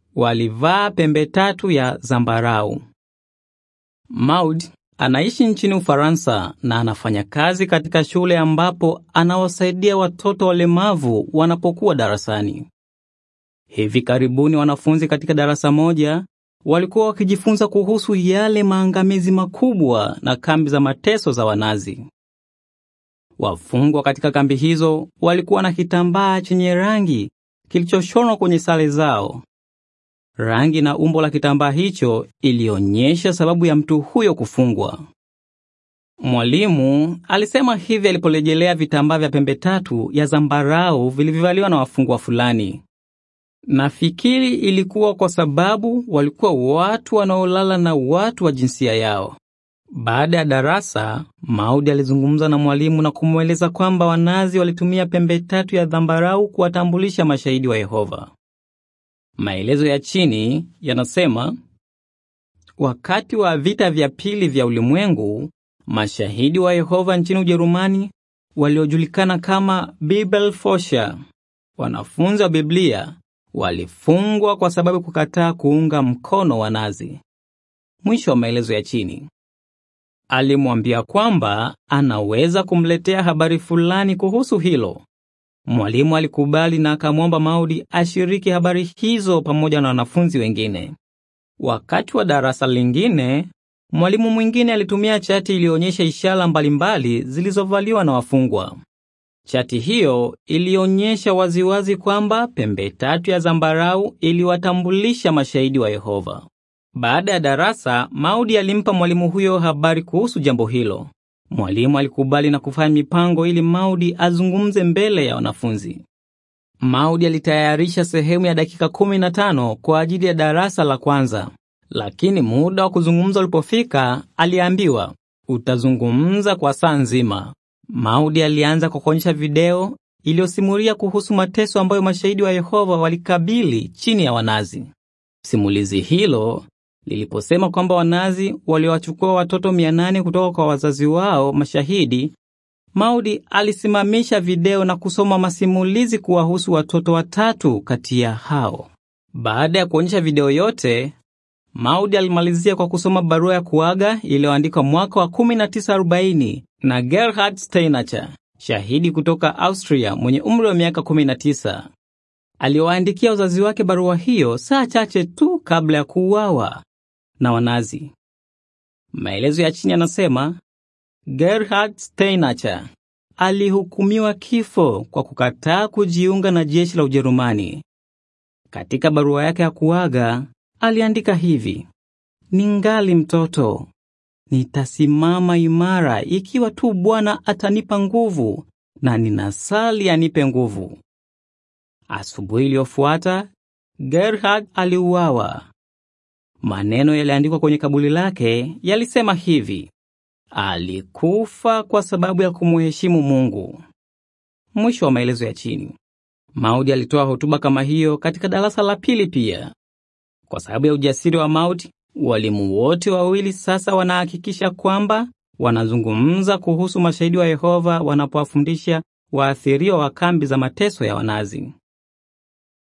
walivaa pembe tatu ya zambarau. Maud anaishi nchini Ufaransa na anafanya kazi katika shule ambapo anawasaidia watoto walemavu wanapokuwa darasani. Hivi karibuni wanafunzi katika darasa moja walikuwa wakijifunza kuhusu yale maangamizi makubwa na kambi za mateso za Wanazi. Wafungwa katika kambi hizo walikuwa na kitambaa chenye rangi kilichoshonwa kwenye sare zao. Rangi na umbo la kitambaa hicho ilionyesha sababu ya mtu huyo kufungwa. Mwalimu alisema hivi aliporejelea vitambaa vya pembe tatu ya zambarau vilivyovaliwa na wafungwa fulani. Nafikiri ilikuwa kwa sababu walikuwa watu wanaolala na watu wa jinsia yao. Baada ya darasa, Maudi alizungumza na mwalimu na kumweleza kwamba Wanazi walitumia pembe tatu ya zambarau kuwatambulisha mashahidi wa Yehova. Maelezo ya chini yanasema, wakati wa vita vya pili vya ulimwengu, mashahidi wa Yehova nchini Ujerumani waliojulikana kama Bibelforscher, wanafunzi wa Biblia, walifungwa kwa sababu kukataa kuunga mkono Wanazi. Mwisho wa maelezo ya chini. Alimwambia kwamba anaweza kumletea habari fulani kuhusu hilo. Mwalimu alikubali na akamwomba Maudi ashiriki habari hizo pamoja na wanafunzi wengine. Wakati wa darasa lingine, mwalimu mwingine alitumia chati iliyoonyesha ishara mbalimbali zilizovaliwa na wafungwa. Chati hiyo ilionyesha waziwazi kwamba pembe tatu ya zambarau iliwatambulisha mashahidi wa Yehova. Baada ya darasa, Maudi alimpa mwalimu huyo habari kuhusu jambo hilo. Mwalimu alikubali na kufanya mipango ili Maudi azungumze mbele ya wanafunzi. Maudi alitayarisha sehemu ya dakika 15 kwa ajili ya darasa la kwanza, lakini muda wa kuzungumza ulipofika, aliambiwa utazungumza kwa saa nzima. Maudi alianza kwa kuonyesha video iliyosimulia kuhusu mateso ambayo mashahidi wa Yehova walikabili chini ya Wanazi. Simulizi hilo liliposema kwamba Wanazi waliwachukua watoto 800 kutoka kwa wazazi wao mashahidi, Maudi alisimamisha video na kusoma masimulizi kuwahusu watoto watatu kati ya hao. Baada ya kuonyesha video yote, Maudi alimalizia kwa kusoma barua ya kuaga iliyoandikwa mwaka wa 1940 na Gerhard Steinacher, shahidi kutoka Austria mwenye umri wa miaka 19. Aliwaandikia wazazi wake barua hiyo saa chache tu kabla ya kuuawa na Wanazi. Maelezo ya chini yanasema Gerhard Steinacher alihukumiwa kifo kwa kukataa kujiunga na jeshi la Ujerumani. Katika barua yake ya kuaga aliandika hivi: ningali mtoto, nitasimama imara ikiwa tu Bwana atanipa nguvu, na ninasali anipe nguvu. Asubuhi iliyofuata Gerhard aliuawa. Maneno yaliandikwa kwenye kaburi lake yalisema hivi: alikufa kwa sababu ya kumheshimu Mungu. Mwisho wa maelezo ya chini. Maudi alitoa hotuba kama hiyo katika darasa la pili pia. Kwa sababu ya ujasiri wa Maudi, walimu wote wawili sasa wanahakikisha kwamba wanazungumza kuhusu mashahidi wa Yehova wanapowafundisha waathiriwa wa kambi za mateso ya Wanazi.